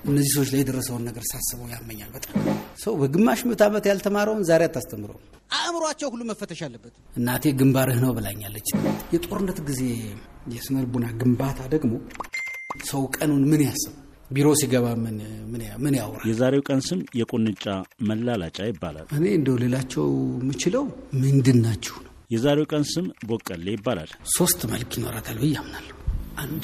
እነዚህ ሰዎች ላይ የደረሰውን ነገር ሳስበው ያመኛል በጣም። ሰው በግማሽ ምዕተ ዓመት ያልተማረውን ዛሬ አታስተምረው። አእምሯቸው ሁሉ መፈተሽ አለበት። እናቴ ግንባርህ ነው ብላኛለች። የጦርነት ጊዜ የስነ ልቡና ግንባታ ደግሞ ሰው ቀኑን ምን ያስብ፣ ቢሮ ሲገባ ምን ምን ያውራ። የዛሬው ቀን ስም የቁንጫ መላላጫ ይባላል። እኔ እንደው ሌላቸው የምችለው ምንድን ናችሁ ነው። የዛሬው ቀን ስም ቦቀሌ ይባላል። ሶስት መልክ ይኖራታል ብዬ አምናለሁ። አንድ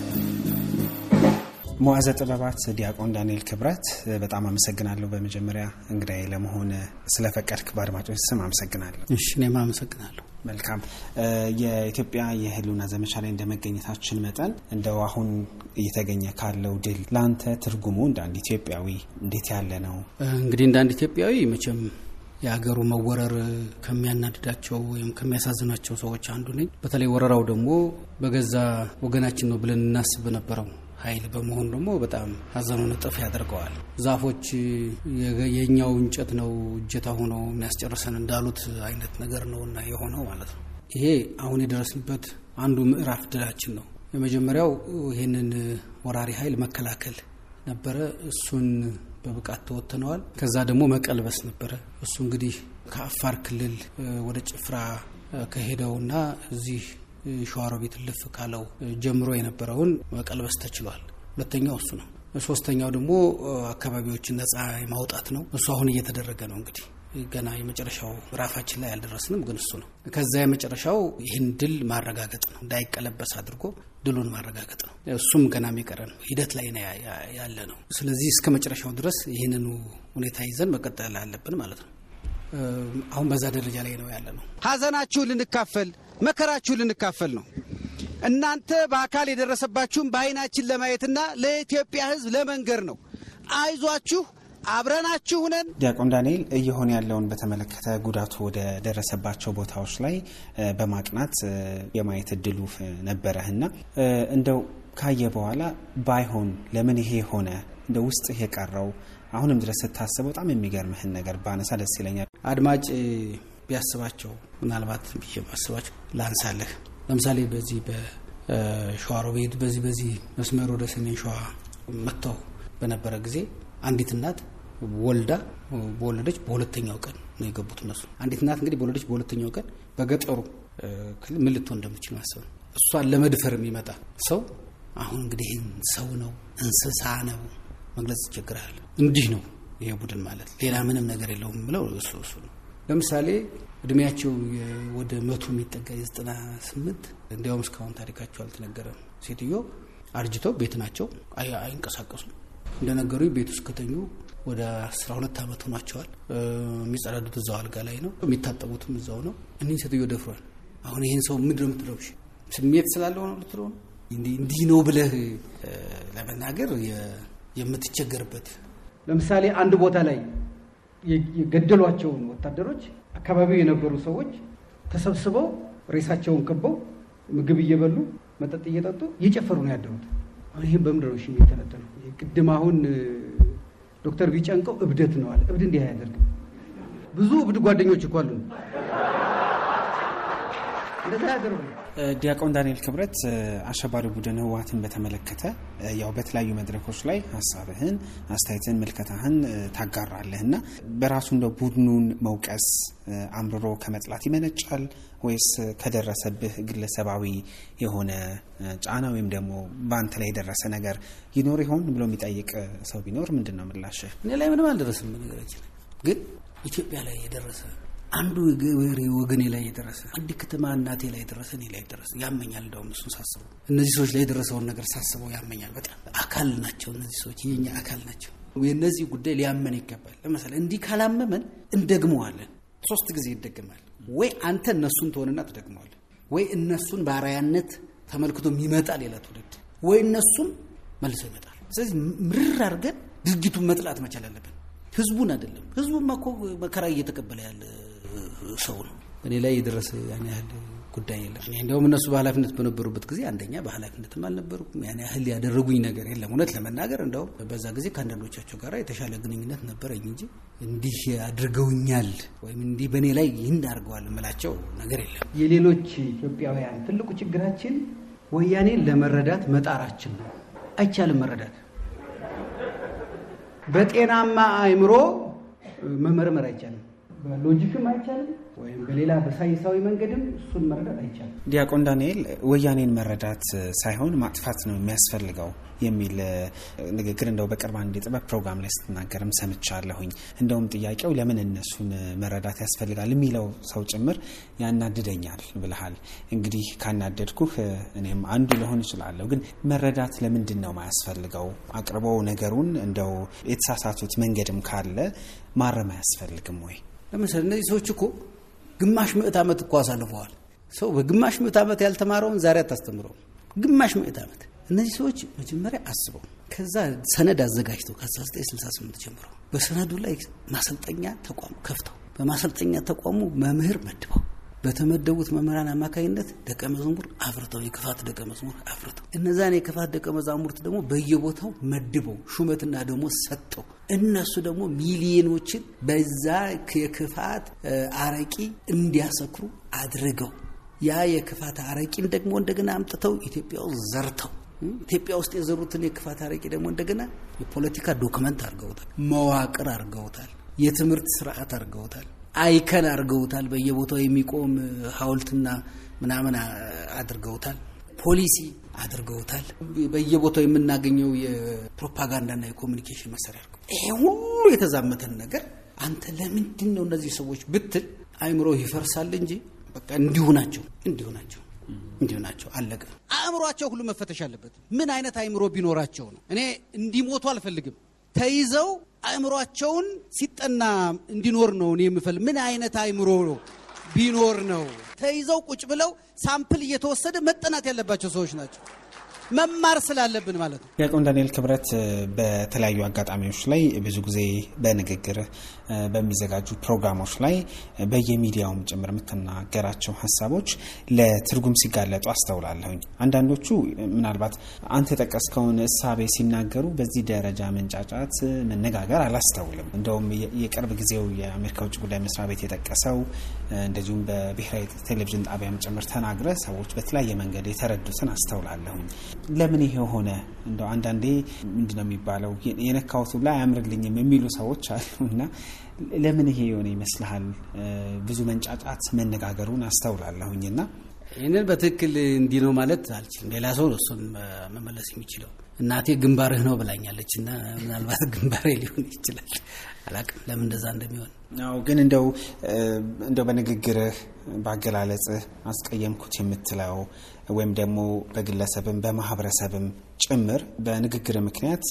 መዋዘ ጥበባት ዲያቆን ዳንኤል ክብረት በጣም አመሰግናለሁ። በመጀመሪያ እንግዳዬ ለመሆን ስለፈቀድክ በአድማጮች ስም አመሰግናለሁ። እሺ፣ እኔም አመሰግናለሁ። መልካም። የኢትዮጵያ የህልውና ዘመቻ ላይ እንደመገኘታችን መጠን እንደው አሁን እየተገኘ ካለው ድል ለአንተ ትርጉሙ እንደ አንድ ኢትዮጵያዊ እንዴት ያለ ነው? እንግዲህ እንደ አንድ ኢትዮጵያዊ መቼም የሀገሩ መወረር ከሚያናድዳቸው ወይም ከሚያሳዝናቸው ሰዎች አንዱ ነኝ። በተለይ ወረራው ደግሞ በገዛ ወገናችን ነው ብለን እናስብ በነበረው ኃይል በመሆኑ ደግሞ በጣም ሀዘኑን እጥፍ ያደርገዋል። ዛፎች የኛው እንጨት ነው እጀታ ሆኖ የሚያስጨርሰን እንዳሉት አይነት ነገር ነው እና የሆነው ማለት ነው። ይሄ አሁን የደረስንበት አንዱ ምዕራፍ ድላችን ነው። የመጀመሪያው ይህንን ወራሪ ኃይል መከላከል ነበረ። እሱን በብቃት ተወጥነዋል። ከዛ ደግሞ መቀልበስ ነበረ። እሱ እንግዲህ ከአፋር ክልል ወደ ጭፍራ ከሄደውና እዚህ ሸዋሮቢት ልፍ ካለው ጀምሮ የነበረውን መቀልበስ ተችሏል። ሁለተኛው እሱ ነው። ሶስተኛው ደግሞ አካባቢዎችን ነጻ የማውጣት ነው። እሱ አሁን እየተደረገ ነው። እንግዲህ ገና የመጨረሻው ምዕራፋችን ላይ አልደረስንም፣ ግን እሱ ነው። ከዛ የመጨረሻው ይህን ድል ማረጋገጥ ነው። እንዳይቀለበስ አድርጎ ድሉን ማረጋገጥ ነው። እሱም ገና የሚቀረ ነው። ሂደት ላይ ያለ ነው። ስለዚህ እስከ መጨረሻው ድረስ ይህንኑ ሁኔታ ይዘን መቀጠል አለብን ማለት ነው። አሁን በዛ ደረጃ ላይ ነው ያለ ነው። ሀዘናችሁ ልንካፈል መከራችሁ ልንካፈል ነው። እናንተ በአካል የደረሰባችሁን በዓይናችን ለማየትና ለኢትዮጵያ ሕዝብ ለመንገር ነው። አይዟችሁ፣ አብረናችሁ ነን። ዲያቆን ዳንኤል እየሆነ ያለውን በተመለከተ ጉዳቱ ወደ ደረሰባቸው ቦታዎች ላይ በማቅናት የማየት እድሉ ነበረህና እንደው ካየ በኋላ ባይሆን ለምን ይሄ ሆነ እንደ ውስጥ የቀረው አሁንም ድረስ ስታስበው በጣም የሚገርምህን ነገር ባነሳ ደስ ይለኛል። አድማጭ ቢያስባቸው ምናልባት ብዬ ማስባቸው ላንሳለህ። ለምሳሌ በዚህ በሸዋሮቤት በዚህ በዚህ መስመር ወደ ሰሜን ሸዋ መጥተው በነበረ ጊዜ አንዲት እናት ወልዳ በወለደች በሁለተኛው ቀን ነው የገቡት እነሱ። አንዲት እናት እንግዲህ በወለደች በሁለተኛው ቀን በገጠሩ ክልል ምን ልትሆን እንደምችል ማሰብ ነው። እሷን ለመድፈር የሚመጣ ሰው አሁን እንግዲህ ሰው ነው እንስሳ ነው መግለጽ ይቸግራል። እንዲህ ነው ይሄ ቡድን ማለት ሌላ ምንም ነገር የለውም ብለው እሱ እሱ ነው ለምሳሌ እድሜያቸው ወደ መቶ የሚጠጋ የዘጠና ስምንት እንዲያውም እስካሁን ታሪካቸው አልተነገረም። ሴትዮ አርጅተው ቤት ናቸው፣ አይንቀሳቀሱም። እንደነገሩኝ ቤት ውስጥ ከተኙ ወደ አስራ ሁለት ዓመት ሆኗቸዋል። የሚጸዳዱት እዛው አልጋ ላይ ነው፣ የሚታጠቡትም እዛው ነው። እኒህ ሴትዮ ደፍሯል። አሁን ይህን ሰው ምንድን ነው የምትለው? ስሜት ስላለው ነው ልትለው ነው? እንዲህ ነው ብለህ ለመናገር የምትቸገርበት ለምሳሌ አንድ ቦታ ላይ የገደሏቸውን ወታደሮች አካባቢው የነበሩ ሰዎች ተሰብስበው ሬሳቸውን ከበው ምግብ እየበሉ መጠጥ እየጠጡ እየጨፈሩ ነው ያደሩት። ይህም በምንድን ነው የሚተነተነው? ቅድም አሁን ዶክተር ቢጨንቀው እብደት ነው አለ። እብድ እንዲህ አያደርግም። ብዙ እብድ ጓደኞች እኮ አሉ። እንደዛ ያደርጉ ዲያቆን ዳንኤል ክብረት አሸባሪ ቡድን ህወሓትን በተመለከተ ያው በተለያዩ መድረኮች ላይ ሀሳብህን፣ አስተያየትን፣ ምልከታህን ታጋራለህ እና በራሱ እንደ ቡድኑን መውቀስ አምርሮ ከመጥላት ይመነጫል ወይስ ከደረሰብህ ግለሰባዊ የሆነ ጫና ወይም ደግሞ በአንተ ላይ የደረሰ ነገር ይኖር ይሆን ብሎ የሚጠይቅ ሰው ቢኖር ምንድን ነው ምላሽህ? እኔ ላይ ምንም አልደረስም። ነገራችን ግን ኢትዮጵያ ላይ የደረሰ አንዱ ገበሬ ወገኔ ላይ የደረሰ አንድ ከተማ እናቴ ላይ የደረሰ እኔ ላይ የደረሰ ያመኛል። እንደውም እሱን ሳስበው እነዚህ ሰዎች ላይ የደረሰውን ነገር ሳስበው ያመኛል በጣም አካል ናቸው እነዚህ ሰዎች የኛ አካል ናቸው። የእነዚህ ጉዳይ ሊያመን ይገባል። ለምሳሌ እንዲህ ካላመመን እንደግመዋለን። ሶስት ጊዜ ይደግማል። ወይ አንተ እነሱን ትሆንና ትደግመዋለን፣ ወይ እነሱን በአርአያነት ተመልክቶ የሚመጣ ሌላ ትውልድ፣ ወይ እነሱም መልሰው ይመጣል። ስለዚህ ምርር አድርገን ድርጊቱን መጥላት መቻል አለብን። ህዝቡን አይደለም። ህዝቡማ እኮ መከራ እየተቀበለ ያለ ሰው ነው። እኔ ላይ የደረሰ ያን ያህል ጉዳይ የለም። እኔ እንዲያውም እነሱ በኃላፊነት በነበሩበት ጊዜ አንደኛ በኃላፊነትም አልነበሩም። ያን ያህል ያደረጉኝ ነገር የለም። እውነት ለመናገር እንደውም በዛ ጊዜ ከአንዳንዶቻቸው ጋር የተሻለ ግንኙነት ነበረኝ እንጂ እንዲህ አድርገውኛል ወይም እንዲህ በእኔ ላይ ይህን አድርገዋል የምላቸው ነገር የለም። የሌሎች ኢትዮጵያውያን ትልቁ ችግራችን ወያኔን ለመረዳት መጣራችን ነው። አይቻልም መረዳት በጤናማ አእምሮ መመርመር አይቻልም። በሎጂክም አይቻልም፣ ወይም በሌላ በሳይንሳዊ መንገድም እሱን መረዳት አይቻልም። ዲያቆን ዳንኤል ወያኔን መረዳት ሳይሆን ማጥፋት ነው የሚያስፈልገው የሚል ንግግር እንደው በቅርብ አንድ የጥበብ ፕሮግራም ላይ ስትናገርም ሰምቻለሁኝ። እንደውም ጥያቄው ለምን እነሱን መረዳት ያስፈልጋል የሚለው ሰው ጭምር ያናድደኛል ብልሃል። እንግዲህ ካናደድኩህ እኔም አንዱ ልሆን እችላለሁ። ግን መረዳት ለምንድን ነው ማያስፈልገው? አቅርቦ ነገሩን እንደው የተሳሳቱት መንገድም ካለ ማረም አያስፈልግም ወይ? ለምሳሌ እነዚህ ሰዎች እኮ ግማሽ ምዕት ዓመት እኮ አሳልፈዋል። ሰው በግማሽ ምዕት ዓመት ያልተማረውን ዛሬ አታስተምረው። ግማሽ ምዕት ዓመት እነዚህ ሰዎች መጀመሪያ አስበው ከዛ ሰነድ አዘጋጅተው ከ1968 ጀምሮ በሰነዱ ላይ ማሰልጠኛ ተቋም ከፍተው በማሰልጠኛ ተቋሙ መምህር መድበው በተመደቡት መምህራን አማካኝነት ደቀ መዝሙር አፍርተው የክፋት ደቀ መዝሙር አፍርተው እነዛን የክፋት ደቀ መዛሙርት ደግሞ በየቦታው መድበው ሹመትና ደግሞ ሰጠው እነሱ ደግሞ ሚሊዮኖችን በዛ የክፋት አረቂ እንዲያሰክሩ አድርገው ያ የክፋት አረቂን ደግሞ እንደገና አምጥተው ኢትዮጵያ ውስጥ ዘርተው ኢትዮጵያ ውስጥ የዘሩትን የክፋት አረቂ ደግሞ እንደገና የፖለቲካ ዶክመንት አድርገውታል፣ መዋቅር አድርገውታል፣ የትምህርት ስርዓት አድርገውታል፣ አይከን አድርገውታል፣ በየቦታው የሚቆም ሐውልትና ምናምን አድርገውታል፣ ፖሊሲ አድርገውታል፣ በየቦታው የምናገኘው የፕሮፓጋንዳና የኮሚኒኬሽን መሳሪያ አድርገው ይሄ ሁሉ የተዛመተን ነገር አንተ ለምንድን ነው እነዚህ ሰዎች ብትል አይምሮ ይፈርሳል እንጂ በቃ እንዲሁ ናቸው እንዲሁ ናቸው እንዲሁ ናቸው። አለቀ። አእምሯቸው ሁሉ መፈተሽ አለበት። ምን አይነት አእምሮ ቢኖራቸው ነው? እኔ እንዲሞቱ አልፈልግም። ተይዘው አእምሯቸውን ሲጠና እንዲኖር ነው እኔ የምፈልግ። ምን አይነት አእምሮ ቢኖር ነው? ተይዘው ቁጭ ብለው ሳምፕል እየተወሰደ መጠናት ያለባቸው ሰዎች ናቸው። መማር ስላለብን ማለት ነው። ዲያቆን ዳንኤል ክብረት በተለያዩ አጋጣሚዎች ላይ ብዙ ጊዜ በንግግር በሚዘጋጁ ፕሮግራሞች ላይ በየሚዲያውም ጭምር የምትናገራቸው ሀሳቦች ለትርጉም ሲጋለጡ አስተውላለሁኝ። አንዳንዶቹ ምናልባት አንተ የጠቀስከውን እሳቤ ሲናገሩ በዚህ ደረጃ መንጫጫት፣ መነጋገር አላስተውልም። እንደውም የቅርብ ጊዜው የአሜሪካ ውጭ ጉዳይ መስሪያ ቤት የጠቀሰው እንደዚሁም በብሔራዊ ቴሌቪዥን ጣቢያም ጭምር ተናግረ ሰዎች በተለያየ መንገድ የተረዱትን አስተውላለሁኝ። ለምን ይሄ ሆነ? እንደው አንዳንዴ ምንድን ነው የሚባለው የነካሁት ሁላ አያምርልኝም የሚሉ ሰዎች አሉና ለምን ይሄ የሆነ ይመስልሃል? ብዙ መንጫጫት መነጋገሩን አስተውላለሁኝና ይህንን በትክክል እንዲህ ነው ማለት አልችልም። ሌላ ሰው ነው እሱን መመለስ የሚችለው። እናቴ ግንባርህ ነው ብላኛለች እና ምናልባት ግንባሬ ሊሆን ይችላል። አላቅም ለምን እንደዛ እንደሚሆን አዎ ግን እንደው እንደው በንግግርህ በአገላለጽህ አስቀየምኩት የምትለው ወይም ደግሞ በግለሰብም በማህበረሰብም ጭምር በንግግር ምክንያት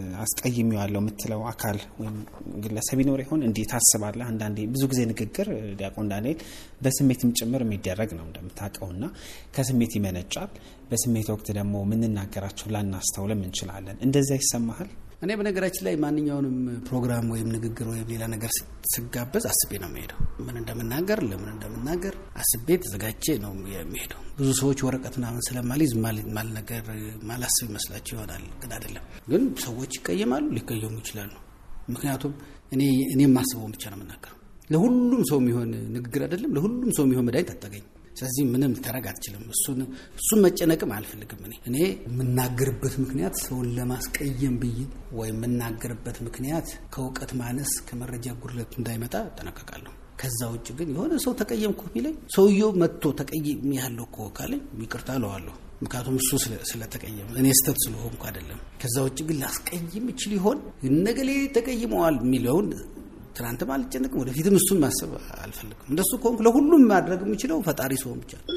አስቀይሜዋለሁ የምትለው አካል ወይም ግለሰብ ይኖር ይሆን? እንዲህ ታስባለህ? አንዳንዴ ብዙ ጊዜ ንግግር ዲያቆን ዳንኤል በስሜትም ጭምር የሚደረግ ነው እንደምታውቀውና ከስሜት ይመነጫል። በስሜት ወቅት ደግሞ የምንናገራቸው ላናስተውልም እንችላለን። እንደዚያ ይሰማሃል? እኔ በነገራችን ላይ ማንኛውንም ፕሮግራም ወይም ንግግር ወይም ሌላ ነገር ስጋበዝ አስቤ ነው የሚሄደው። ምን እንደምናገር ለምን እንደምናገር አስቤ ተዘጋጀ ነው የሚሄደው። ብዙ ሰዎች ወረቀት ምናምን ስለማልይዝ ማልነገር ማላስብ ይመስላቸው ይሆናል፣ ግን አይደለም። ግን ሰዎች ይቀየማሉ፣ ሊቀየሙ ይችላሉ። ምክንያቱም እኔ እኔ የማስበውን ብቻ ነው የምናገረው። ለሁሉም ሰው የሚሆን ንግግር አይደለም፣ ለሁሉም ሰው የሚሆን መድኃኒት አታገኝ። ስለዚህ ምንም ልታረግ አትችልም። እሱን መጨነቅም አልፈልግም። እኔ እኔ የምናገርበት ምክንያት ሰውን ለማስቀየም ብዬ ወይም የምናገርበት ምክንያት ከእውቀት ማነስ ከመረጃ ጉድለት እንዳይመጣ እጠነቀቃለሁ። ከዛ ውጭ ግን የሆነ ሰው ተቀየምኩ ቢለኝ ሰውየው መጥቶ ተቀይም ያለው እኮ ካለኝ ይቅርታ እለዋለሁ። ምክንያቱም እሱ ስለተቀየመ እኔ ስተት ስለሆንኩ አይደለም። ከዛ ውጭ ግን ላስቀይም ይችል ይሆን እነገሌ ተቀይመዋል የሚለውን ትናንትም አልጨነቅም፣ ወደፊትም እሱን ማሰብ አልፈልግም። እንደሱ ከሆንኩ ለሁሉም ማድረግ የምችለው ፈጣሪ ሲሆን ብቻ ነው።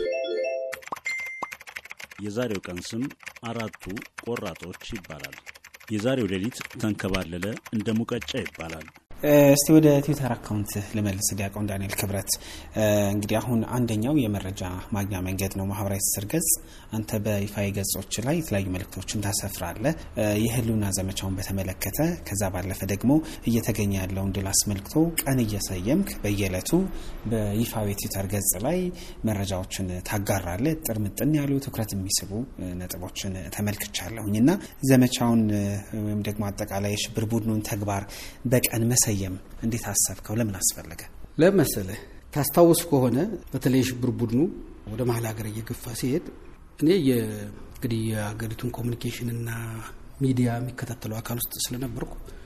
የዛሬው ቀን ስም አራቱ ቆራጦች ይባላል። የዛሬው ሌሊት ተንከባለለ እንደ ሙቀጫ ይባላል። እስቲ ወደ ትዊተር አካውንት ልመልስ። ዲያቆን ዳንኤል ክብረት እንግዲህ አሁን አንደኛው የመረጃ ማግኛ መንገድ ነው ማህበራዊ ትስስር ገጽ። አንተ በይፋዊ ገጾች ላይ የተለያዩ መልእክቶችን ታሰፍራለህ የህልውና ዘመቻውን በተመለከተ። ከዛ ባለፈ ደግሞ እየተገኘ ያለውን ድል አስመልክቶ ቀን እየሰየምክ በየዕለቱ በይፋዊ ትዊተር ገጽ ላይ መረጃዎችን ታጋራለህ። ጥርምጥን ያሉ ትኩረት የሚስቡ ነጥቦችን ተመልክቻለሁኝ እና ዘመቻውን ወይም ደግሞ አጠቃላይ የሽብር ቡድኑን ተግባር በቀን መሰ መሰየም እንዴት አሰብከው? ለምን አስፈለገ? ለመሰለህ ታስታውስ ከሆነ በተለይ የሽብር ቡድኑ ወደ መሀል ሀገር እየገፋ ሲሄድ እኔ እንግዲህ የሀገሪቱን ኮሚኒኬሽንና ሚዲያ የሚከታተለው አካል ውስጥ ስለነበርኩ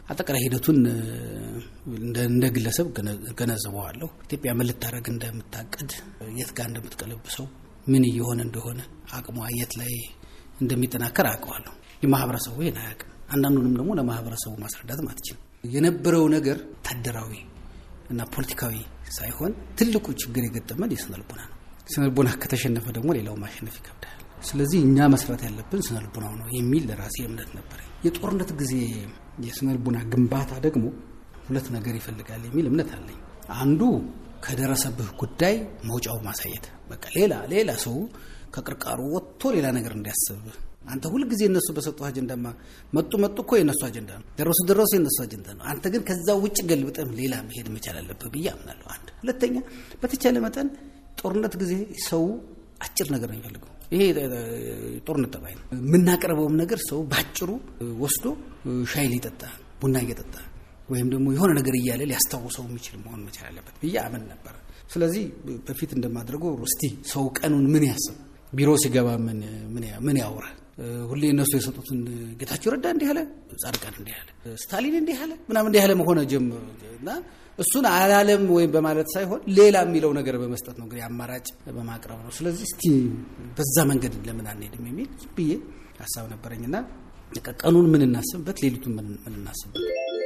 አጠቃላይ ሂደቱን እንደ ግለሰብ ገነዘበዋለሁ። ኢትዮጵያ ምን ልታደርግ እንደምታቅድ፣ የት ጋር እንደምትቀለብሰው፣ ምን እየሆነ እንደሆነ አቅሟ የት ላይ እንደሚጠናከር አውቀዋለሁ። የማህበረሰቡ ይህን አያውቅም። አንዳንዱንም ደግሞ ለማህበረሰቡ ማስረዳትም አትችልም። የነበረው ነገር ወታደራዊ እና ፖለቲካዊ ሳይሆን ትልቁ ችግር የገጠመን የስነ ልቦና ነው። ስነ ልቦና ከተሸነፈ ደግሞ ሌላው ማሸነፍ ይከብዳል። ስለዚህ እኛ መስራት ያለብን ስነ ልቦናው ነው የሚል ለራሴ እምነት ነበር። የጦርነት ጊዜ የስነ ልቦና ግንባታ ደግሞ ሁለት ነገር ይፈልጋል የሚል እምነት አለኝ። አንዱ ከደረሰብህ ጉዳይ መውጫው ማሳየት፣ በቃ ሌላ ሌላ ሰው ከቅርቃሩ ወጥቶ ሌላ ነገር እንዲያስብ አንተ ሁልጊዜ እነሱ በሰጡ አጀንዳማ መጡ መጡ እኮ የእነሱ አጀንዳ ነው፣ ደረሱ ደረሱ የእነሱ አጀንዳ ነው። አንተ ግን ከዛ ውጭ ገልብጠም ሌላ መሄድ መቻል አለብህ ብዬ አምናለሁ። አንድ ሁለተኛ፣ በተቻለ መጠን ጦርነት ጊዜ ሰው አጭር ነገር ነው የሚፈልገው። ይሄ ጦርነት ጠባይ ነው። የምናቀርበውም ነገር ሰው በአጭሩ ወስዶ ሻይ ሊጠጣ ቡና እየጠጣ ወይም ደግሞ የሆነ ነገር እያለ ሊያስታውሰው የሚችል መሆን መቻል አለበት ብዬ አምን ነበር። ስለዚህ በፊት እንደማድረገው እስቲ ሰው ቀኑን ምን ያስብ፣ ቢሮ ሲገባ ምን ያውራ ሁሌ እነሱ የሰጡትን ጌታቸው ረዳ እንዲህ አለ፣ ጻድቃን እንዲህ አለ፣ ስታሊን እንዲህ አለ ምናምን እንዲህ አለ መሆነ ጀምሮ እና እሱን አላለም ወይም በማለት ሳይሆን ሌላ የሚለው ነገር በመስጠት ነው እንግዲህ አማራጭ በማቅረብ ነው። ስለዚህ እስቲ በዛ መንገድ ለምን አንሄድም የሚል ብዬ ሀሳብ ነበረኝና ቀኑን ምን እናስብበት፣ ሌሊቱን ምን እናስብበት።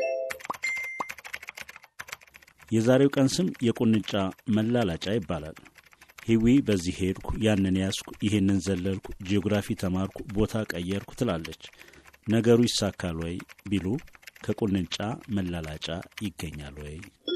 የዛሬው ቀን ስም የቁንጫ መላላጫ ይባላል። ሂዊ በዚህ ሄድኩ፣ ያንን ያዝኩ፣ ይህንን ዘለልኩ፣ ጂኦግራፊ ተማርኩ፣ ቦታ ቀየርኩ ትላለች። ነገሩ ይሳካል ወይ ቢሉ ከቁንጫ መላላጫ ይገኛል ወይ?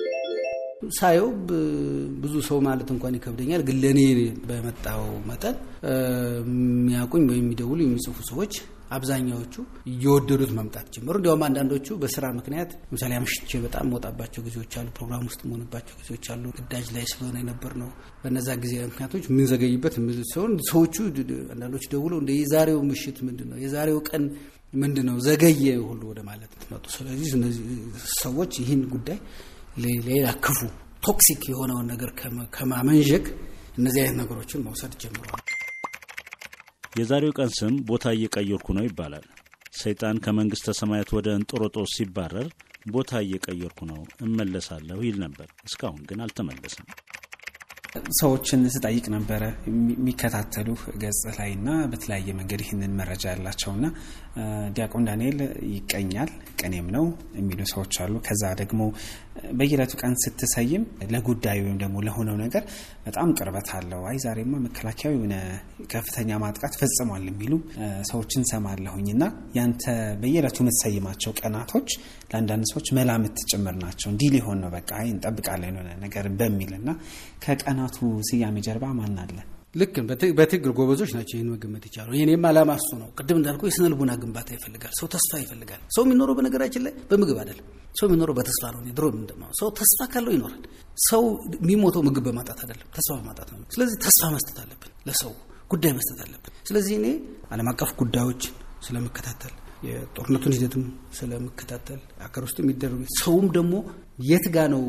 ሳየው ብዙ ሰው ማለት እንኳን ይከብደኛል። ግን ለእኔ በመጣው መጠን የሚያውቁኝ ወይም የሚደውሉ የሚጽፉ ሰዎች አብዛኛዎቹ እየወደዱት መምጣት ጀመሩ። እንዲያውም አንዳንዶቹ በስራ ምክንያት ለምሳሌ አምሽቼ በጣም መውጣባቸው ጊዜዎች አሉ። ፕሮግራም ውስጥ መሆንባቸው ጊዜዎች አሉ። ግዳጅ ላይ ስለሆነ የነበር ነው። በነዛ ጊዜ ምክንያቶች የምንዘገይበት ሲሆን ሰዎቹ አንዳንዶቹ ደውለው እንደ የዛሬው ምሽት ምንድን ነው የዛሬው ቀን ምንድን ነው ዘገየ ሁሉ ወደ ማለት መጡ። ስለዚህ እነዚህ ሰዎች ይህን ጉዳይ ሌላ ክፉ ቶክሲክ የሆነውን ነገር ከማመንዠግ እነዚህ አይነት ነገሮችን መውሰድ ጀምረዋል። የዛሬው ቀን ስም ቦታ እየቀየርኩ ነው ይባላል። ሰይጣን ከመንግሥተ ሰማያት ወደ እንጦሮጦስ ሲባረር ቦታ እየቀየርኩ ነው እመለሳለሁ ይል ነበር። እስካሁን ግን አልተመለሰም። ሰዎችን ስጠይቅ ነበረ የሚከታተሉ ገጽ ላይ እና በተለያየ መንገድ ይህንን መረጃ ያላቸውና ዲያቆን ዳንኤል ይቀኛል ቅኔም ነው የሚሉ ሰዎች አሉ። ከዛ ደግሞ በየዕለቱ ቀን ስትሰይም ለጉዳዩ ወይም ደግሞ ለሆነው ነገር በጣም ቅርበት አለው። አይ ዛሬማ መከላከያው የሆነ ከፍተኛ ማጥቃት ፈጽሟል የሚሉ ሰዎችን ሰማለሁኝ እና ያንተ በየዕለቱ የምትሰይማቸው ቀናቶች ለአንዳንድ ሰዎች መላምት ጭምር ናቸው። እንዲህ ሊሆን ነው በቃ አይ እንጠብቃለን የሆነ ነገር በሚል እና ከቀናቱ ስያሜ ጀርባ ማን አለ? ልክ በትግል ጎበዞች ናቸው ይህን መገመት ይቻሉ። ይህኔም አላማ እሱ ነው። ቅድም እንዳልኩ የስነ ልቡና ግንባታ ይፈልጋል። ሰው ተስፋ ይፈልጋል። ሰው የሚኖረው በነገራችን ላይ በምግብ አይደለም። ሰው የሚኖረው በተስፋ ነው። ድሮ ምንድነው ሰው ተስፋ ካለው ይኖራል። ሰው የሚሞተው ምግብ በማጣት አይደለም፣ ተስፋ በማጣት ነው። ስለዚህ ተስፋ መስጠት አለብን፣ ለሰው ጉዳይ መስጠት አለብን። ስለዚህ እኔ ዓለም አቀፍ ጉዳዮችን ስለምከታተል የጦርነቱን ሂደትም ስለምከታተል አገር ውስጥ የሚደረጉ ሰውም ደግሞ የት ጋ ነው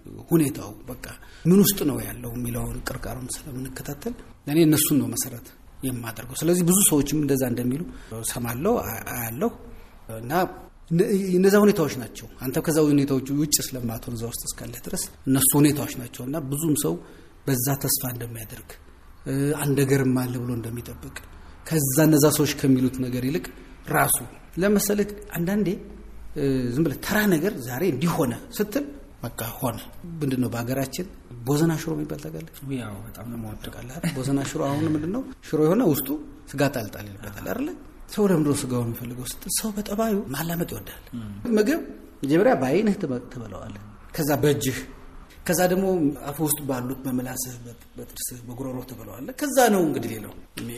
ሁኔታው በቃ ምን ውስጥ ነው ያለው የሚለውን ቅርቃሩን ስለምንከታተል እኔ እነሱን ነው መሰረት የማደርገው። ስለዚህ ብዙ ሰዎችም እንደዛ እንደሚሉ ሰማለሁ፣ አያለሁ እና እነዛ ሁኔታዎች ናቸው። አንተ ከዛ ሁኔታዎች ውጭ ስለማትሆን እዛ ውስጥ እስካለህ ድረስ እነሱ ሁኔታዎች ናቸው እና ብዙም ሰው በዛ ተስፋ እንደሚያደርግ አንድ ነገርም አለ ብሎ እንደሚጠብቅ ከዛ እነዛ ሰዎች ከሚሉት ነገር ይልቅ ራሱ ለመሰለህ አንዳንዴ ዝም ብለህ ተራ ነገር ዛሬ እንዲሆነ ስትል በቃ ሆነ። ምንድን ነው በሀገራችን ቦዘና ሽሮ የሚባል ታውቃለህ? ያው በጣም ነው ታውቃለህ? ቦዘና ሽሮ አሁን ምንድን ነው ሽሮ የሆነ ውስጡ ስጋ ጣልጣል ይልበታል አይደለ? ሰው ለምንድን ነው ስጋውን የሚፈልገው ስትል ሰው በጠባዩ ማላመጥ ይወዳል። ምግብ መጀመሪያ በአይንህ ትበለዋለህ፣ ከዛ በእጅህ ከዛ ደግሞ አፍ ውስጥ ባሉት በምላስህ በጥርስህ በጉሮሮ ትበለዋለህ። ከዛ ነው እንግዲህ ሌላው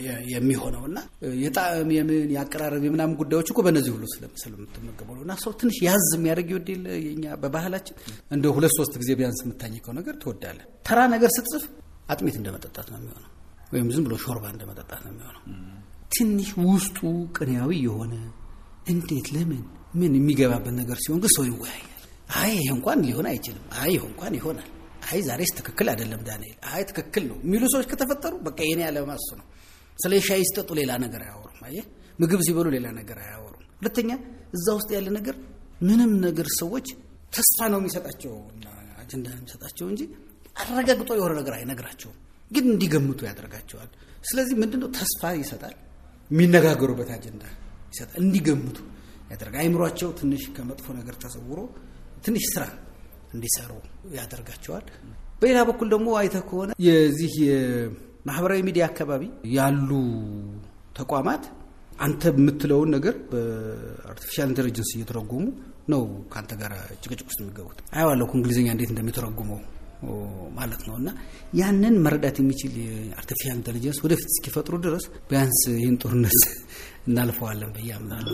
የሚሆነው እና የጣዕም የምን የአቀራረብ የምናምን ጉዳዮች እኮ በእነዚህ ሁሉ ስለምትመገበው ነው። እና ሰው ትንሽ ያዝ የሚያደርግ ይወድ የለ የኛ በባህላችን እንደ ሁለት ሶስት ጊዜ ቢያንስ የምታኝከው ነገር ትወዳለህ። ተራ ነገር ስትጽፍ አጥሜት እንደመጠጣት ነው የሚሆነው፣ ወይም ዝም ብሎ ሾርባ እንደመጠጣት ነው የሚሆነው። ትንሽ ውስጡ ቅኔያዊ የሆነ እንዴት ለምን ምን የሚገባበት ነገር ሲሆን ግን ሰው ይወያያል። አይ ይሄ እንኳን ሊሆን አይችልም፣ አይ ይሄ እንኳን ይሆናል፣ አይ ዛሬስ ትክክል አይደለም ዳንኤል፣ አይ ትክክል ነው የሚሉ ሰዎች ከተፈጠሩ በቃ የኔ ያለማ እሱ ነው። ስለ ሻይ ሲጠጡ ሌላ ነገር አያወሩም። አየህ ምግብ ሲበሉ ሌላ ነገር አያወሩም። ሁለተኛ እዛ ውስጥ ያለ ነገር ምንም ነገር ሰዎች ተስፋ ነው የሚሰጣቸው አጀንዳ ነው የሚሰጣቸው እንጂ አረጋግጦ የሆነ ነገር አይነግራቸውም። ግን እንዲገምቱ ያደርጋቸዋል። ስለዚህ ምንድነው ተስፋ ይሰጣል፣ የሚነጋገሩበት አጀንዳ ይሰጣል፣ እንዲገምቱ ያደርጋል። አይምሯቸው ትንሽ ከመጥፎ ነገር ተሰውሮ ትንሽ ስራ እንዲሰሩ ያደርጋቸዋል። በሌላ በኩል ደግሞ አይተህ ከሆነ የዚህ የማህበራዊ ሚዲያ አካባቢ ያሉ ተቋማት አንተ የምትለውን ነገር በአርቲፊሻል ኢንቴሊጀንስ እየተረጎሙ ነው ከአንተ ጋር ጭቅጭቅ ውስጥ የሚገቡት። አየዋለሁ እንግሊዝኛ እንዴት እንደሚተረጉመው ማለት ነው። እና ያንን መረዳት የሚችል የአርቲፊሻል ኢንቴሊጀንስ ወደፊት እስኪፈጥሩ ድረስ ቢያንስ ይህን ጦርነት እናልፈዋለን ብዬ አምናለሁ።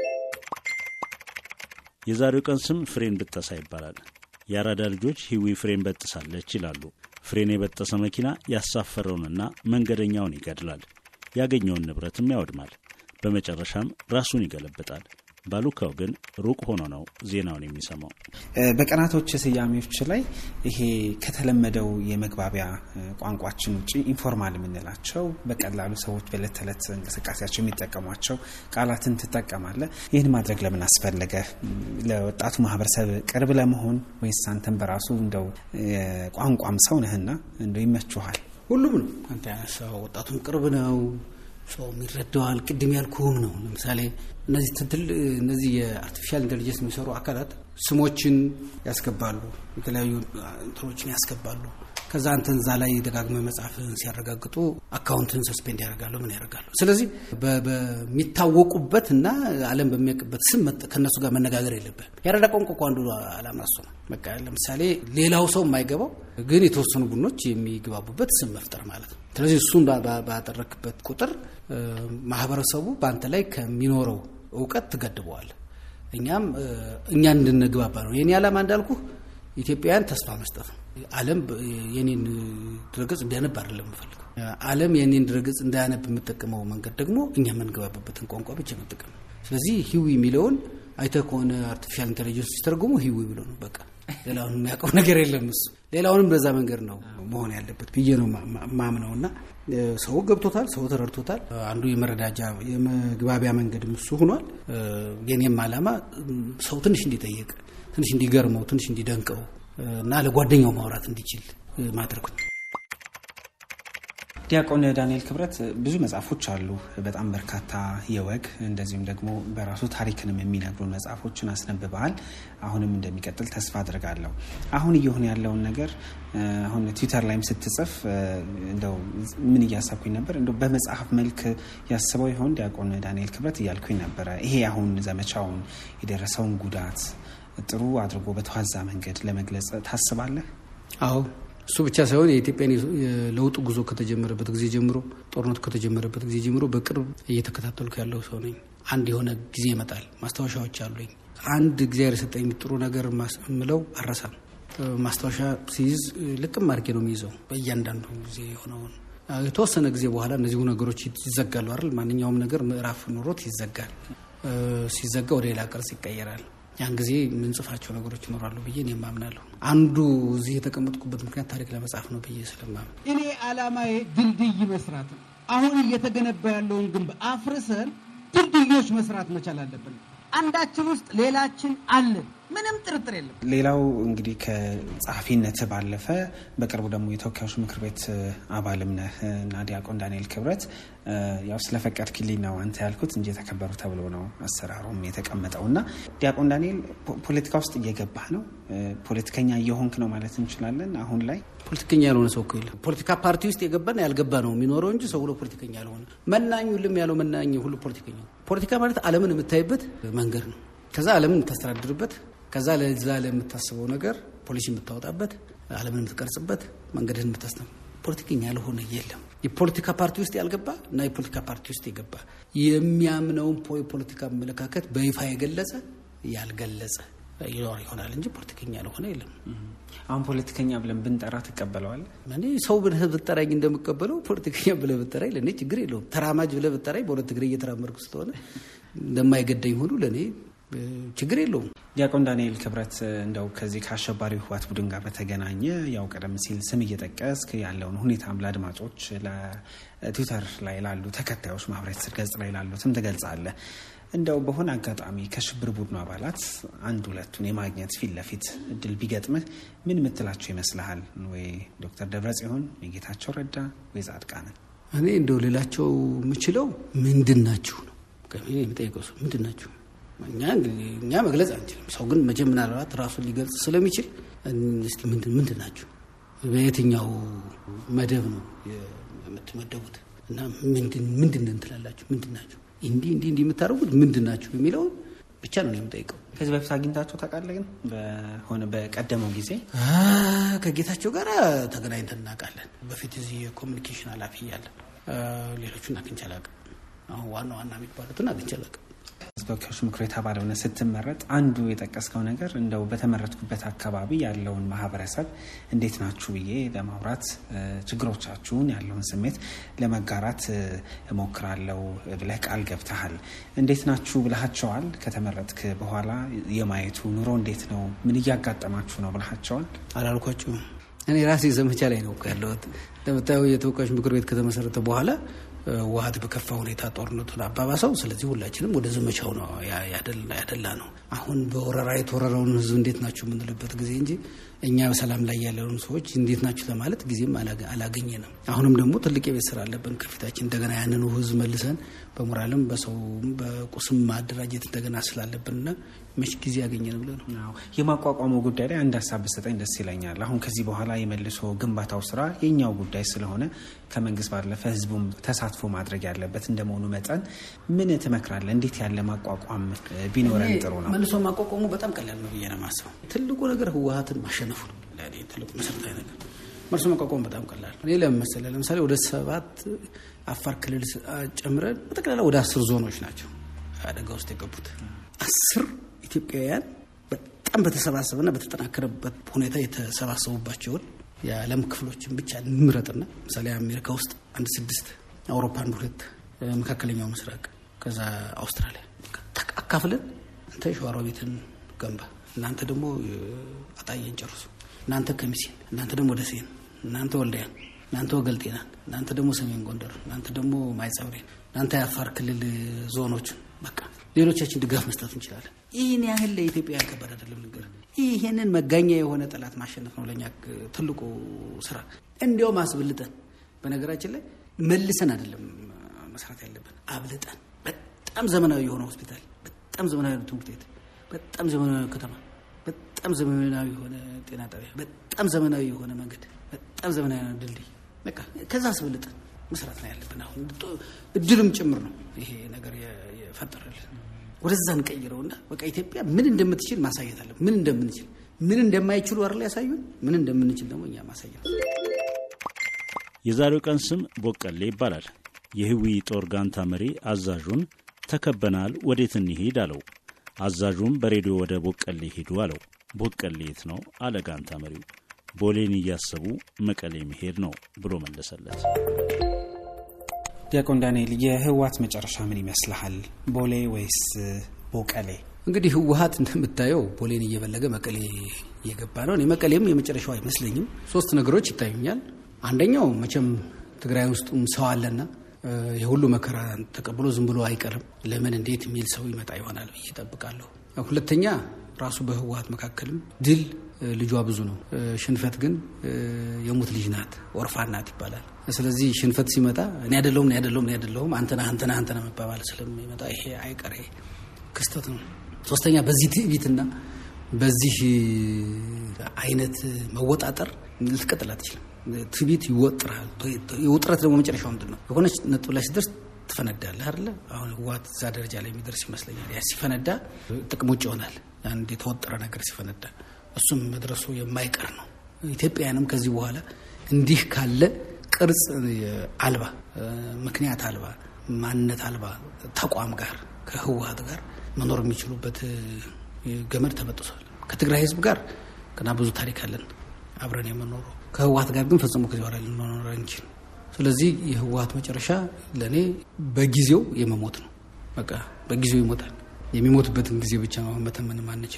የዛሬው ቀን ስም ፍሬን ብጠሳ ይባላል። የአራዳ ልጆች ሂዊ ፍሬን በጥሳለች ይላሉ። ፍሬን የበጠሰ መኪና ያሳፈረውንና መንገደኛውን ይገድላል፣ ያገኘውን ንብረትም ያወድማል፣ በመጨረሻም ራሱን ይገለብጣል። ባሉካው ግን ሩቅ ሆኖ ነው ዜናውን የሚሰማው። በቀናቶች ስያሜዎች ላይ ይሄ ከተለመደው የመግባቢያ ቋንቋችን ውጭ ኢንፎርማል የምንላቸው በቀላሉ ሰዎች በዕለት ተዕለት እንቅስቃሴያቸው የሚጠቀሟቸው ቃላትን ትጠቀማለ። ይህን ማድረግ ለምን አስፈለገ? ለወጣቱ ማህበረሰብ ቅርብ ለመሆን ወይስ አንተን በራሱ እንደው ቋንቋም ሰው ነህና እንደው ይመችሃል? ሁሉም ነው። አንተ ያነሳው ወጣቱም ቅርብ ነው ሰው ይረዳዋል። ቅድም ያልኩህም ነው። ለምሳሌ እነዚህ ትትል እነዚህ የአርቲፊሻል ኢንቴሊጀንስ የሚሰሩ አካላት ስሞችን ያስገባሉ፣ የተለያዩ እንትኖችን ያስገባሉ። ከዛ አንተን እዛ ላይ ደጋግመ መጽሐፍን ሲያረጋግጡ አካውንትን ሰስፔንድ ያደርጋሉ፣ ምን ያደርጋሉ። ስለዚህ በሚታወቁበት እና ዓለም በሚያውቅበት ስም ከእነሱ ጋር መነጋገር የለብህም። ያረዳ ቋንቋ እኮ አንዱ ዓላማ እሱ ነው። በቃ ለምሳሌ ሌላው ሰው የማይገባው ግን የተወሰኑ ቡድኖች የሚግባቡበት ስም መፍጠር ማለት ነው። ስለዚህ እሱን ባደረክበት ቁጥር ማህበረሰቡ በአንተ ላይ ከሚኖረው እውቀት ትገድበዋል። እኛም እኛን እንድንግባባ ነው የኔ ዓላማ እንዳልኩ ኢትዮጵያውያን ተስፋ መስጠት ነው። ዓለም የኔን ድረገጽ እንዲያነብ አይደለም የምፈልገው። ዓለም የኔን ድረገጽ እንዳያነብ የምጠቀመው መንገድ ደግሞ እኛ የምንግባባበትን ቋንቋ ብቻ መጠቀም ነው። ስለዚህ ሂዊ የሚለውን አይተህ ከሆነ አርቲፊሻል ኢንቴሊጀንስ ሲተረጉሙ ሂዊ ብሎ ነው በቃ ሌላውን የሚያውቀው ነገር የለም። እሱ ሌላውንም በዛ መንገድ ነው መሆን ያለበት ብዬ ነው ማምነው እና ሰው ገብቶታል፣ ሰው ተረድቶታል። አንዱ የመረዳጃ የመግባቢያ መንገድም እሱ ሆኗል። የኔም ዓላማ ሰው ትንሽ እንዲጠየቅ፣ ትንሽ እንዲገርመው፣ ትንሽ እንዲደንቀው እና ለጓደኛው ማውራት እንዲችል ማድረግ ነው። ዲያቆን ዳንኤል ክብረት ብዙ መጽሐፎች አሉ። በጣም በርካታ የወግ እንደዚሁም ደግሞ በራሱ ታሪክንም የሚነግሩ መጽሐፎችን አስነብበሃል። አሁንም እንደሚቀጥል ተስፋ አድርጋለሁ። አሁን እየሆነ ያለውን ነገር አሁን ትዊተር ላይም ስትጽፍ እንደው ምን እያሰብኩኝ ነበር፣ እንደው በመጽሐፍ መልክ ያስበው ይሆን ዲያቆን ዳንኤል ክብረት እያልኩኝ ነበረ። ይሄ አሁን ዘመቻውን የደረሰውን ጉዳት ጥሩ አድርጎ በተዋዛ መንገድ ለመግለጽ ታስባለህ? አዎ እሱ ብቻ ሳይሆን የኢትዮጵያን የለውጥ ጉዞ ከተጀመረበት ጊዜ ጀምሮ ጦርነቱ ከተጀመረበት ጊዜ ጀምሮ በቅርብ እየተከታተልኩ ያለው ሰው ነኝ። አንድ የሆነ ጊዜ ይመጣል፣ ማስታወሻዎች አሉኝ። አንድ እግዚአብሔር የሰጠኝ ጥሩ ነገር ምለው አረሳም። ማስታወሻ ሲይዝ ልቅም አድርጌ ነው የሚይዘው። በእያንዳንዱ ጊዜ የሆነውን የተወሰነ ጊዜ በኋላ እነዚሁ ነገሮች ይዘጋሉ አይደል? ማንኛውም ነገር ምዕራፍ ኖሮት ይዘጋል። ሲዘጋ ወደ ሌላ ቅርጽ ይቀየራል። ያን ጊዜ የምንጽፋቸው ነገሮች ይኖራሉ ብዬ እኔም አምናለሁ። አንዱ እዚህ የተቀመጥኩበት ምክንያት ታሪክ ለመጻፍ ነው ብዬ ስለማምን እኔ ዓላማዬ ድልድይ መስራት ነው። አሁን እየተገነባ ያለውን ግንብ አፍርሰን ድልድዮች መስራት መቻል አለብን። አንዳችን ውስጥ ሌላችን አለን። ምንም ጥርጥር የለም። ሌላው እንግዲህ ከጸሐፊነት ባለፈ በቅርቡ ደግሞ የተወካዮች ምክር ቤት አባልም ነህ እና ዲያቆን ዳንኤል ክብረት ያው ስለፈቀድክልኝ ነው አንተ ያልኩት እንጂ የተከበሩ ተብሎ ነው አሰራሩም የተቀመጠው እና ዲያቆን ዳንኤል ፖለቲካ ውስጥ እየገባህ ነው፣ ፖለቲከኛ እየሆንክ ነው ማለት እንችላለን አሁን ላይ ፖለቲከኛ ያልሆነ ሰው እኮ የለም። ፖለቲካ ፓርቲ ውስጥ የገባና ያልገባ ነው የሚኖረው እንጂ ሰው ሁሉ ፖለቲከኛ ያልሆነ መናኝ ሁሉም ያለው መናኝ ሁሉ ፖለቲከኛ። ፖለቲካ ማለት ዓለምን የምታይበት መንገድ ነው። ከዛ ዓለምን የምታስተዳድርበት፣ ከዛ ለዛ ለምታስበው ነገር ፖሊሲ የምታወጣበት፣ ዓለምን የምትቀርጽበት፣ መንገድን የምታስተ ፖለቲከኛ ያልሆነ የለም። የፖለቲካ ፓርቲ ውስጥ ያልገባ እና የፖለቲካ ፓርቲ ውስጥ የገባ የሚያምነውን የፖለቲካ አመለካከት በይፋ የገለጸ ያልገለጸ ይኖር ይሆናል እንጂ ፖለቲከኛ ያልሆነ የለም። አሁን ፖለቲከኛ ብለን ብንጠራ ትቀበለዋለህ? እኔ ሰው ብለህ ብጠራኝ እንደምቀበለው ፖለቲከኛ ብለህ ብጠራኝ ለእኔ ችግር የለውም። ተራማጅ ብለህ ብጠራኝ በሁለት እግሬ እየተራመድኩ ስለሆነ እንደማይገደኝ ሁሉ ለእኔ ችግር የለውም። ዲያቆን ዳንኤል ክብረት እንደው ከዚህ ከአሸባሪው ህወሓት ቡድን ጋር በተገናኘ ያው ቀደም ሲል ስም እየጠቀስክ ያለውን ሁኔታም ለአድማጮች ለትዊተር ላይ ላሉ ተከታዮች ማህበራዊ ትስስር ገጽ ላይ ላሉትም ትገልጻለህ። እንደው በሆነ አጋጣሚ ከሽብር ቡድኑ አባላት አንድ ሁለቱን የማግኘት ፊት ለፊት እድል ቢገጥምህ ምን ምትላቸው ይመስልሃል? ወይ ዶክተር ደብረጽዮን ወይ ጌታቸው ረዳ ወይ ጻድቃንን? እኔ እንደው ሌላቸው የምችለው ምንድን ናችሁ ነው የሚጠይቀው ሰው ምንድን ናችሁ? እኛ መግለጽ አንችልም። ሰው ግን መቼም ምናልባት ራሱን ሊገልጽ ስለሚችል እስቲ ምንድን ናችሁ? በየትኛው መደብ ነው የምትመደቡት? እና ምንድን እንትላላችሁ? ምንድን ናችሁ? እንዲህ እንዲህ እንዲህ የምታደርጉት ምንድን ናችሁ የሚለውን ብቻ ነው የምጠይቀው። ከዚህ በፊት አግኝታቸው ታውቃለህ? ግን በሆነ በቀደመው ጊዜ ከጌታቸው ጋር ተገናኝተን እናውቃለን። በፊት እዚህ የኮሚኒኬሽን ኃላፊ እያለ ሌሎቹን አግኝቼ አላውቅም። አሁን ዋና ዋና የሚባሉትን አግኝቼ አላውቅም። ተወካዮች ምክር ቤት አባል ሆነህ ስትመረጥ አንዱ የጠቀስከው ነገር እንደው በተመረጥኩበት አካባቢ ያለውን ማህበረሰብ እንዴት ናችሁ ብዬ ለማውራት ችግሮቻችሁን ያለውን ስሜት ለመጋራት እሞክራለሁ ብለህ ቃል ገብተሃል። እንዴት ናችሁ ብለሃቸዋል? ከተመረጥክ በኋላ የማየቱ ኑሮ እንዴት ነው? ምን እያጋጠማችሁ ነው ብለሃቸዋል? አላልኳቸውም። እኔ ራሴ ዘመቻ ላይ ነው ያለሁት። እንደምታየው የተወካዮች ምክር ቤት ከተመሰረተ በኋላ ህወሓት በከፋ ሁኔታ ጦርነቱን አባባሰው። ስለዚህ ሁላችንም ወደ ዘመቻው ነው ያደላ ነው። አሁን በወረራ የተወረረውን ህዝብ እንዴት ናችሁ የምንልበት ጊዜ እንጂ እኛ በሰላም ላይ ያለውን ሰዎች እንዴት ናችሁ ለማለት ጊዜም አላገኘንም። አሁንም ደግሞ ትልቅ የቤት ስራ አለብን ከፊታችን። እንደገና ያንኑ ህዝብ መልሰን በሞራልም በሰውም በቁስም ማደራጀት እንደገና ስላለብንና መች ጊዜ ያገኘን ብለ ነው። የማቋቋሙ ጉዳይ ላይ አንድ ሀሳብ ብሰጠኝ ደስ ይለኛል። አሁን ከዚህ በኋላ የመልሶ ግንባታው ስራ የኛው ጉዳይ ስለሆነ ከመንግስት ባለፈ ህዝቡም ተሳትፎ ማድረግ ያለበት እንደመሆኑ መጠን ምን ትመክራለህ? እንዴት ያለ ማቋቋም ቢኖረን ጥሩ ነው? መልሶ ማቋቋሙ በጣም ቀላል ነው ብዬ ነው የማስበው። ትልቁ ነገር ህወሓትን ማሸነፉ ነው። ትልቁ መሰረታዊ ነገር መልሶ ማቋቋሙ በጣም ቀላል ነው። እኔ ለምን መሰለህ? ለምሳሌ ወደ ሰባት አፋር ክልል ጨምረን በጠቅላላ ወደ አስር ዞኖች ናቸው አደጋ ውስጥ የገቡት አስር ኢትዮጵያውያን በጣም በተሰባሰበና በተጠናከረበት ሁኔታ የተሰባሰቡባቸውን የዓለም ክፍሎችን ብቻ እንምረጥና ምሳሌ አሜሪካ ውስጥ አንድ ስድስት፣ አውሮፓ አንድ ሁለት፣ መካከለኛው ምስራቅ ከዛ አውስትራሊያ አካፍለን አንተ ሸዋሮቢትን ገንባ፣ እናንተ ደግሞ አጣዬን ጨርሱ፣ እናንተ ከሚሴን፣ እናንተ ደግሞ ደሴን፣ እናንተ ወልዳያን፣ እናንተ ወገልጤናን፣ እናንተ ደግሞ ሰሜን ጎንደር፣ እናንተ ደግሞ ማይጸብሬን፣ እናንተ የአፋር ክልል ዞኖችን በቃ ሌሎቻችን ድጋፍ መስጠት እንችላለን። ይህን ያህል ለኢትዮጵያ ከባድ አይደለም። ነገር ይህንን መጋኛ የሆነ ጠላት ማሸነፍ ነው ለእኛ ትልቁ ስራ። እንዲያውም አስብልጠን፣ በነገራችን ላይ መልሰን አይደለም መስራት ያለብን፣ አብልጠን በጣም ዘመናዊ የሆነ ሆስፒታል፣ በጣም ዘመናዊ ትምህርት ቤት፣ በጣም ዘመናዊ ከተማ፣ በጣም ዘመናዊ የሆነ ጤና ጣቢያ፣ በጣም ዘመናዊ የሆነ መንገድ፣ በጣም ዘመናዊ የሆነ ድልድይ፣ በቃ ከዛ አስብልጠን መስራት ነው ያለብን። አሁን እድልም ጭምር ነው ይሄ ነገር የፈጠረልን። ወደዛ እንቀይረውና በቃ ኢትዮጵያ ምን እንደምትችል ማሳየት አለ። ምን እንደምንችል ምን እንደማይችሉ አይደል ያሳዩን። ምን እንደምንችል ደግሞ እኛ ማሳየት። የዛሬው ቀን ስም ቦቀሌ ይባላል። የህዊ ጦር ጋንታ መሪ አዛዡን ተከበናል፣ ወዴት እንሂድ አለው። አዛዡም በሬዲዮ ወደ ቦቀሌ ሂዱ አለው። ቦቀሌ የት ነው አለ ጋንታ መሪው። ቦሌን እያሰቡ መቀሌ መሄድ ነው ብሎ መለሰለት። ዲያቆን ዳንኤል የህወሓት መጨረሻ ምን ይመስልሃል? ቦሌ ወይስ ቦቀሌ? እንግዲህ ህወሓት እንደምታየው ቦሌን እየበለገ መቀሌ እየገባ ነው። እኔ መቀሌም የመጨረሻው አይመስለኝም። ሶስት ነገሮች ይታዩኛል። አንደኛው መቼም ትግራይ ውስጡም ሰው አለና የሁሉ መከራ ተቀብሎ ዝም ብሎ አይቀርም። ለምን እንዴት የሚል ሰው ይመጣ ይሆናል ብዬ እጠብቃለሁ። ሁለተኛ ራሱ በህወሓት መካከልም ድል ልጇ ብዙ ነው፣ ሽንፈት ግን የሙት ልጅ ናት፣ ኦርፋን ናት ይባላል። ስለዚህ ሽንፈት ሲመጣ እኔ አይደለሁም እኔ አይደለሁም እኔ አይደለሁም አንተና አንተና አንተና መባባል ስለሚመጣ ይሄ አይቀሬ ክስተት ነው። ሶስተኛ በዚህ ትዕቢትና በዚህ አይነት መወጣጠር ልትቀጥል አትችልም። ትዕቢት ይወጥራል። የውጥረት ደግሞ መጨረሻው ምንድን ነው? የሆነች ነጥብ ላይ ሲደርስ ትፈነዳለህ አይደለ? አሁን ህወሓት እዛ ደረጃ ላይ የሚደርስ ይመስለኛል። ያ ሲፈነዳ ጥቅም ውጭ ይሆናል። አንድ የተወጠረ ነገር ሲፈነዳ እሱም መድረሱ የማይቀር ነው። ኢትዮጵያውያንም ከዚህ በኋላ እንዲህ ካለ ቅርጽ አልባ ምክንያት አልባ ማንነት አልባ ተቋም ጋር ከህወሓት ጋር መኖር የሚችሉበት ገመድ ተበጥሷል። ከትግራይ ህዝብ ጋር ገና ብዙ ታሪክ አለን አብረን የምኖረው ከህወሓት ጋር ግን ፈጽሞ ከዚህ በኋላ ልንኖር አንችል። ስለዚህ የህወሓት መጨረሻ ለእኔ በጊዜው የመሞት ነው። በቃ በጊዜው ይሞታል። የሚሞትበትን ጊዜ ብቻ መተመንም አንችለው።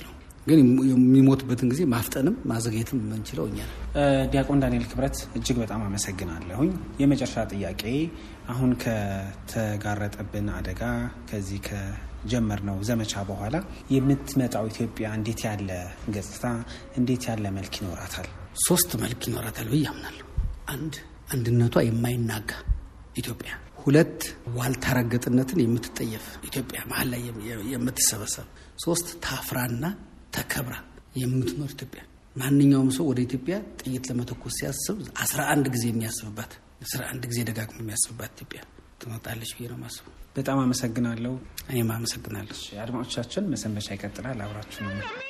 ግን የሚሞትበትን ጊዜ ማፍጠንም ማዘግየትም የምንችለው እኛ ነው። ዲያቆን ዳንኤል ክብረት እጅግ በጣም አመሰግናለሁኝ። የመጨረሻ ጥያቄ አሁን ከተጋረጠብን አደጋ ከዚህ ከጀመርነው ዘመቻ በኋላ የምትመጣው ኢትዮጵያ እንዴት ያለ ገጽታ እንዴት ያለ መልክ ይኖራታል? ሶስት መልክ ይኖራታል ብዬ አምናለሁ። አንድ አንድነቷ የማይናጋ ኢትዮጵያ፣ ሁለት ዋልታ ረገጥነትን የምትጠየፍ ኢትዮጵያ መሀል ላይ የምትሰበሰብ፣ ሶስት ታፍራና ተከብራ የምትኖር ኢትዮጵያ። ማንኛውም ሰው ወደ ኢትዮጵያ ጥይት ለመተኮስ ሲያስብ አስራ አንድ ጊዜ የሚያስብባት አስራ አንድ ጊዜ ደጋግሞ የሚያስብባት ኢትዮጵያ ትመጣለች ብዬ ነው ማስበው። በጣም አመሰግናለሁ። እኔም አመሰግናለሁ። አድማጮቻችን መሰንበቻ ይቀጥላል። አብራችሁ ነው